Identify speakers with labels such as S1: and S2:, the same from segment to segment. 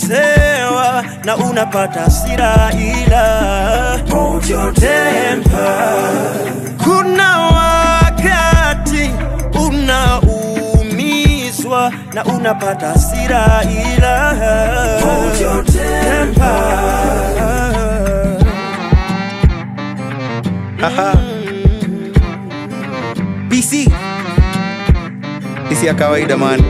S1: unakosewa na unapata hasira ila hold your temper. Kuna wakati unaumizwa na unapata hasira ila hold your temper.
S2: Haha. BC isi ya kawaida man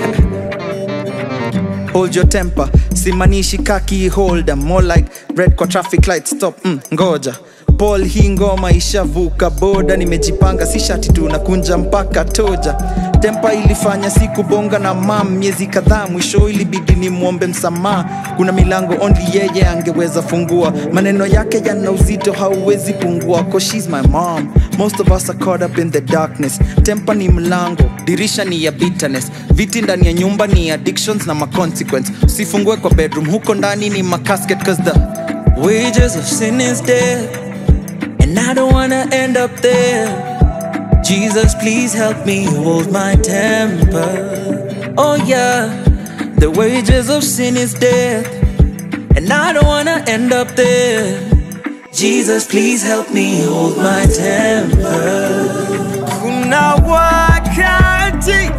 S2: hold your temper simanishi kaki holder more like red kwa traffic light stop mm, ngoja Paul hii ngoma ishavuka boda nimejipanga si shati tu nakunja mpaka toja tempa ilifanya siku bonga na mam miezi kadhaa mwisho ilibidi ni mwombe msamaha kuna milango only yeye angeweza fungua maneno yake yana uzito hauwezi pungua cause she's my mom most of us are caught up in the darkness tempa ni mlango dirisha ni ya bitterness viti ndani ya nyumba ni addictions na maconsequence usifungue kwa bedroom huko ndani ni macasket cause the wages of sin is death and I don't wanna end up there. Jesus, please help me hold my temper. Oh, yeah, the wages of sin is death, and I don't wanna end up there. Jesus, please help me hold my temper.
S1: Kuna wakati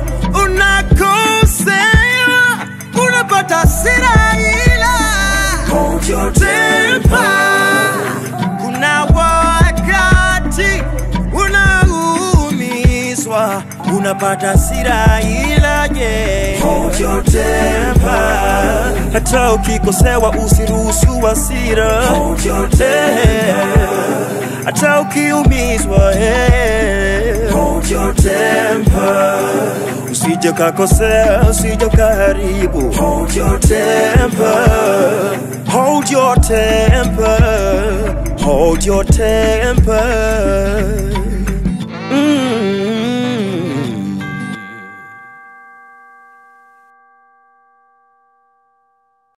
S1: unakosewa, unapata hasira ila hold your temper. Kuna wakati unaumizwa, unapata hasira ila je, hold your temper. Hata ukikosewa usiruhusu hasira, hold your temper. Hata ukiumizwa, hey, hold your temper. Usije kakosea, usije kaharibu, hold your temper. Hold your temper, hold your temper.